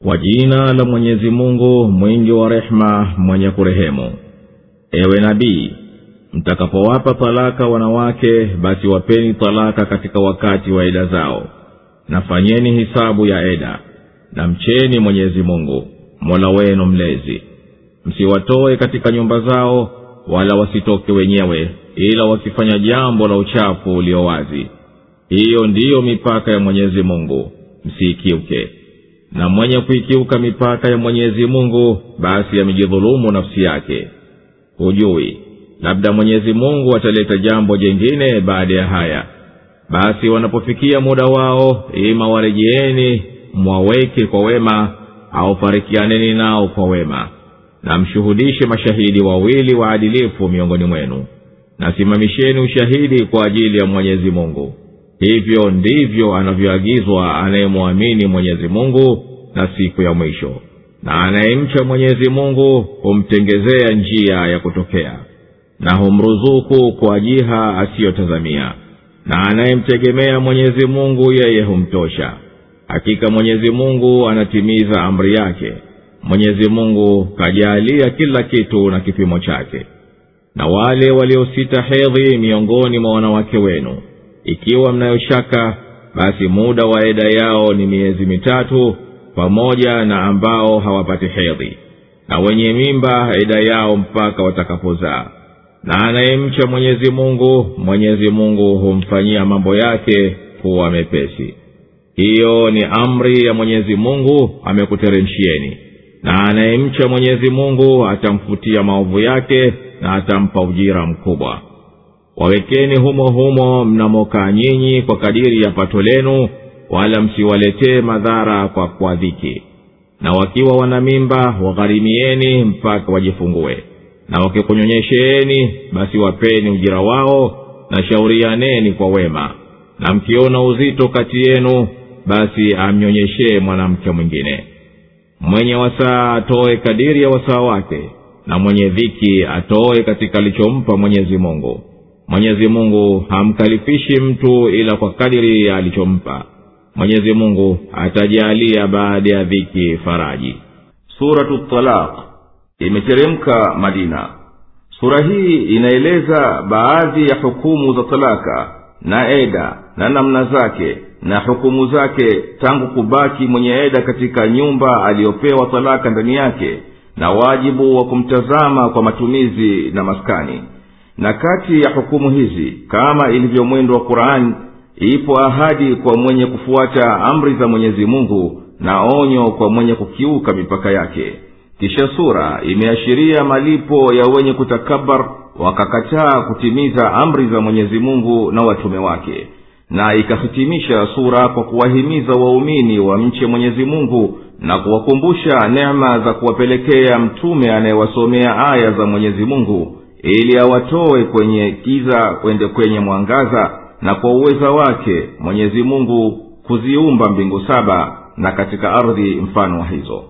kwa jina la mwenyezi mungu mwingi wa rehema mwenye kurehemu ewe nabii mtakapowapa talaka wanawake basi wapeni talaka katika wakati wa eda zao na fanyeni hisabu ya eda na mcheni mwenyezi mungu mola wenu mlezi msiwatoe katika nyumba zao wala wasitoke wenyewe ila wakifanya jambo la uchafu ulio wazi hiyo ndiyo mipaka ya mwenyezi mungu msiikiuke na mwenye kuikiuka mipaka ya mwenyezi mungu basi amejidhulumu nafsi yake hujui labda mwenyezi mungu ataleta jambo jengine baada ya haya basi wanapofikia muda wao ima warejeeni mwaweke kwa wema au farikianeni nao kwa wema na mshuhudishe mashahidi wawili waadilifu miongoni mwenu na simamisheni ushahidi kwa ajili ya mwenyezi mungu hivyo ndivyo anavyoagizwa anayemwamini mwenyezi mungu na siku ya mwisho na anayemcha mwenyezi mungu humtengezea njia ya kutokea na humruzuku kwa jiha asiyotazamia na anayemtegemea mwenyezi mungu yeye humtosha hakika mwenyezi mungu anatimiza amri yake mwenyezi mungu kajaalia kila kitu na kipimo chake na wale waliosita hedhi miongoni mwa wanawake wenu ikiwa mnayoshaka basi muda wa eda yao ni miezi mitatu pamoja na ambao hawapati hedhi na wenye mimba eda yao mpaka watakapozaa na anayemcha mwenyezi mungu mwenyezi mungu humfanyia mambo yake kuwa mepesi hiyo ni amri ya mwenyezi mungu amekuteremshieni na anayemcha mwenyezi mungu atamfutia maovu yake na atampa ujira mkubwa wawekeni humo humo mnamokaa nyinyi kwa kadiri ya pato lenu wala msiwaletee madhara kwa kwa dhiki na wakiwa wana mimba wagharimieni mpaka wajifungue na wakikunyonyesheeni basi wapeni ujira wao na shaurianeni kwa wema na mkiona uzito kati yenu basi amnyonyeshee mwanamke mwingine mwenye wasaa atoe kadiri ya wasaa wake na mwenye dhiki atoe katika alichompa mwenyezi mungu mwenyezi mungu hamkalifishi mtu ila kwa kadiri ya alichompa mwenyezi mungu atajaalia baada ya dhiki faraji suratu talaq imeteremka madina sura hii inaeleza baadhi ya hukumu za talaka na eda na namna zake na hukumu zake tangu kubaki mwenye eda katika nyumba aliyopewa talaka ndani yake na wajibu wa kumtazama kwa matumizi na maskani na kati ya hukumu hizi kama ilivyo mwendo wa qurani ipo ahadi kwa mwenye kufuata amri za mwenyezi mungu na onyo kwa mwenye kukiuka mipaka yake kisha sura imeashiria malipo ya wenye kutakabar wakakataa kutimiza amri za mwenyezi mungu na watume wake na ikahitimisha sura kwa kuwahimiza waumini wamche mwenyezi mungu na kuwakumbusha neema za kuwapelekea mtume anayewasomea aya za mwenyezi mungu ili awatoe kwenye kiza kwende kwenye mwangaza na kwa uweza wake mwenyezi mungu kuziumba mbingu saba na katika ardhi mfano wa hizo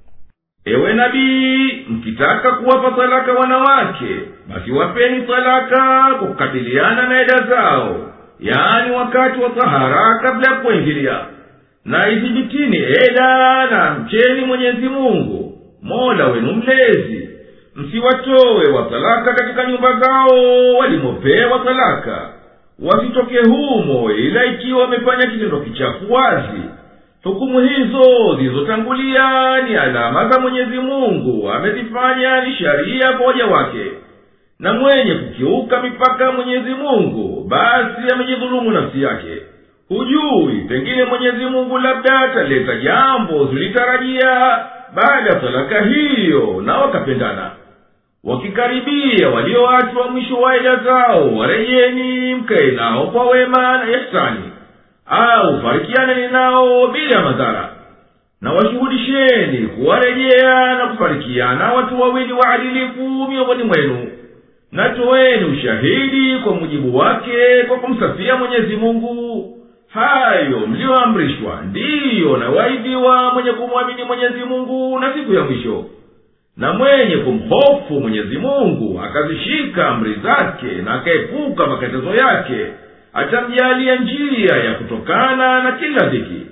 ewe nabii mkitaka kuwapa talaka wanawake basi wapeni talaka kwa kukabiliana na eda zao yaani wakati wa tahara kabla ya kuingilia na ithibitini eda na mcheni mwenyezi mungu mola wenu mlezi msiwatowe watalaka katika nyumba zao walimopewa talaka wasitoke humo ila ikiwa wamefanya kitendo kichafu wazi hukumu hizo zilizotangulia ni alama za mwenyezi mungu amezifanya ni sharia kwa waja wake na mwenye kukiuka mipaka ya mwenyezi mungu basi amejidhulumu nafsi yake hujui pengine mwenyezi mungu labda ataleta jambo zilitarajia baada ya talaka hiyo na wakapendana wakikaribia walioachwa mwisho wa ida zao warejeni mkae nao kwa wema na ihsani au farikianeni nao bila madhara na washuhudisheni kuwarejea na kufarikiana watu wawili waadilifu miongoni mwenu na toweni ushahidi kwa mujibu wake kwa kumsafia mwenyezi mungu hayo mliyoamrishwa ndiyo na waidiwa mwenye kumwamini mwenyezi mungu na siku ya mwisho na mwenye kumhofu mwenyezi mungu akazishika amri zake na akaepuka makatazo yake atamjalia njia ya kutokana na kila dhiki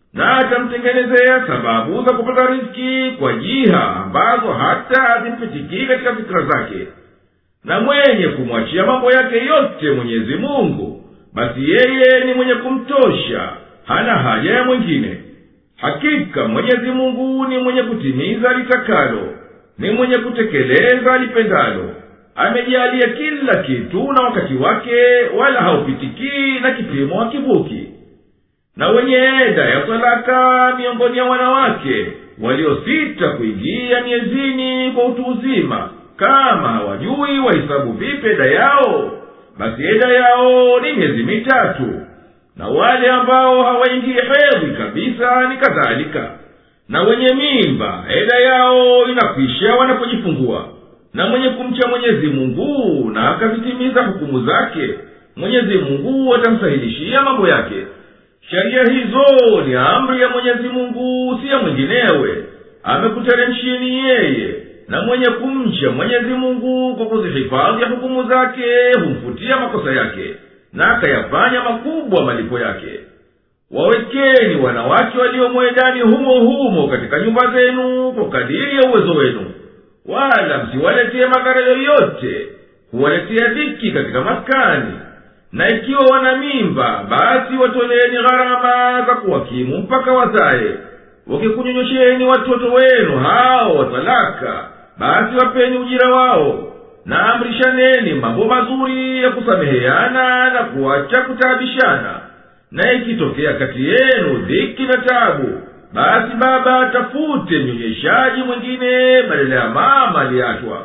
na atamtengenezea sababu za kupata riski kwa jiha ambazo hata hazimpitikii katika fikira zake na mwenye kumwachia mambo yake yote mwenyezi mungu basi yeye ni mwenye kumtosha hana haja ya mwingine hakika mwenyezi mungu ni mwenye kutimiza litakalo ni mwenye kutekeleza lipendalo amejalia kila kitu na wakati wake wala haupitikii na kipimo hakivuki na wenye eda ya talaka miongoni ya wanawake waliosita kuingia miezini kwa utu uzima kama hawajui wahisabu vipi eda yao basi eda yao ni miezi mitatu na wale ambao hawaingii hedhi kabisa ni kadhalika na wenye mimba eda yao inakwisha wanapojifungua na mwenye kumcha mwenyezi mungu na akazitimiza hukumu zake mwenyezi mungu atamsahilishia mambo yake sheria hizo ni amri ya mwenyezi mungu si ya mwinginewe amekuteremshieni yeye na mwenye kumcha mwenyezi mungu kwa kuzihifadhi hukumu zake humfutia makosa yake na akayafanya makubwa malipo yake wawekeni wanawake waliomwedani humo humo katika nyumba zenu kwa kadiri ya uwezo wenu wala msiwaletee madhara yoyote huwaletea dhiki katika maskani na ikiwa wana mimba basi watoleeni gharama za kuwakimu mpaka wazaye wakikunyonyosheni watoto wenu hao watalaka basi wapeni ujira wao na amrishaneni mambo mazuri ya kusameheana na kuacha kutaabishana na ikitokea kati yenu dhiki na tabu basi baba atafute mnyonyeshaji mwingine badala ya mama aliyeachwa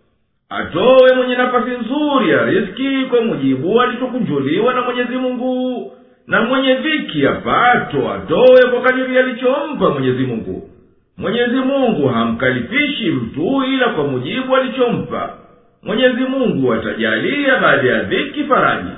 atowe mwenye nafasi nzuri ya riski kwa mujibu alichokunjuliwa na mwenyezi mungu na mwenye dhiki apato atowe kwa kadiri alichompa mwenyezi mungu mwenyezi mungu hamkalifishi mtu ila kwa mujibu alichompa mwenyezi mungu atajalia baada ya dhiki faraji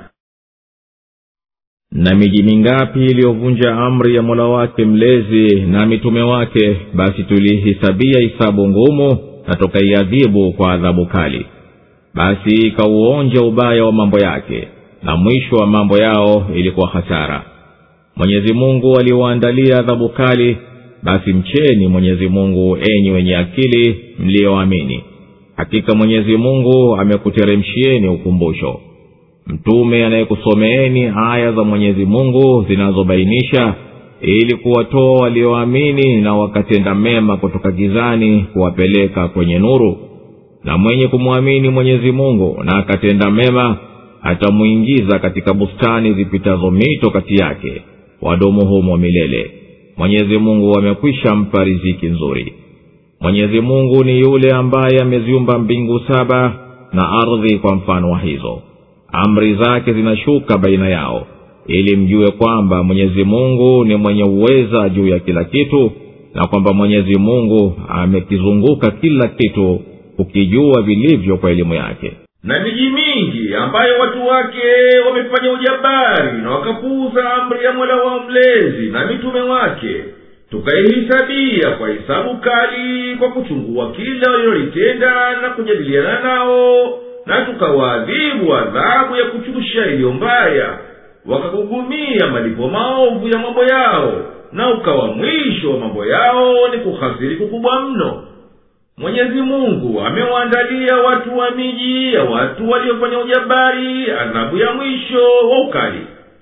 na miji mingapi iliyovunja amri ya mola wake mlezi na mitume wake basi tulihisabia hisabu ngumu na tukaiadhibu kwa adhabu kali basi ikauonja ubaya wa mambo yake na mwisho wa mambo yao ilikuwa hasara mwenyezi mungu aliwaandalia adhabu kali basi mcheni mwenyezi mungu enyi wenye akili mliyoamini hakika mwenyezi mungu amekuteremshieni ukumbusho mtume anayekusomeeni aya za mwenyezi mungu zinazobainisha ili kuwatoa walioamini na wakatenda mema kutoka gizani kuwapeleka kwenye nuru na mwenye kumwamini mwenyezi mungu na akatenda mema atamwingiza katika bustani zipitazo mito kati yake wadumu humo milele mwenyezi mungu amekwisha mpa riziki nzuri mwenyezi mungu ni yule ambaye ameziumba mbingu saba na ardhi kwa mfano wa hizo amri zake zinashuka baina yao ili mjue kwamba mwenyezi mungu ni mwenye uweza juu ya kila kitu na kwamba mwenyezi mungu amekizunguka kila kitu kukijua vilivyo kwa elimu yake na miji mingi ambayo watu wake wamefanya ujabari na wakapuuza amri ya mola wao mlezi na mitume wake tukaihisabia kwa hisabu kali kwa kuchungua kila walilolitenda na kujadiliana nao na tukawaadhibu adhabu ya kuchusha iliyo mbaya wakakugumia malipo maovu ya mambo yao na ukawa mwisho wa mambo yao ni kuhasiri kukubwa mno mwenyezi mungu amewaandalia watu wa miji ya watu waliofanya ujabari adhabu ya mwisho wa ukali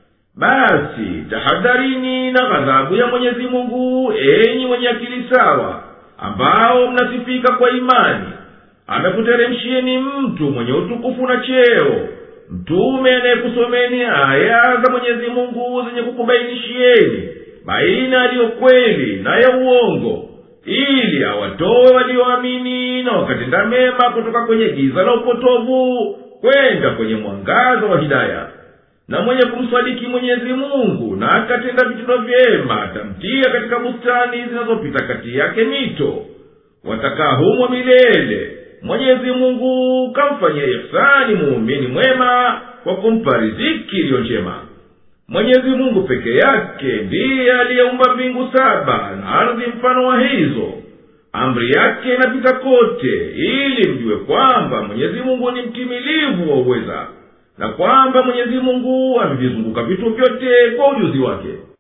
basi tahadharini na ghadhabu ya mwenyezi mungu enyi wenye akili sawa ambao mnasifika kwa imani amekuteremshieni mtu mwenye utukufu na cheo mtume anayekusomeni aya za mwenyezi mungu zenye kukubainishieni baina yaliyo kweli na ya uongo ili awatowe walioamini na wakatenda mema kutoka kwenye giza la upotovu kwenda kwenye mwangaza wa hidaya na mwenye kumsadiki mwenyezi mungu na akatenda vitendo vyema atamtia katika bustani zinazopita kati yake mito watakaa humo milele mwenyezi mungu kamfanyia ihsani muumini mwema kwa kumpa riziki iliyo njema mwenyezi mungu peke yake ndiye aliyeumba mbingu saba na ardhi mfano wa hizo amri yake inapita kote ili mjue kwamba mwenyezi mungu ni mtimilivu wa uweza na kwamba mwenyezi mungu amevizunguka vitu vyote kwa ujuzi wake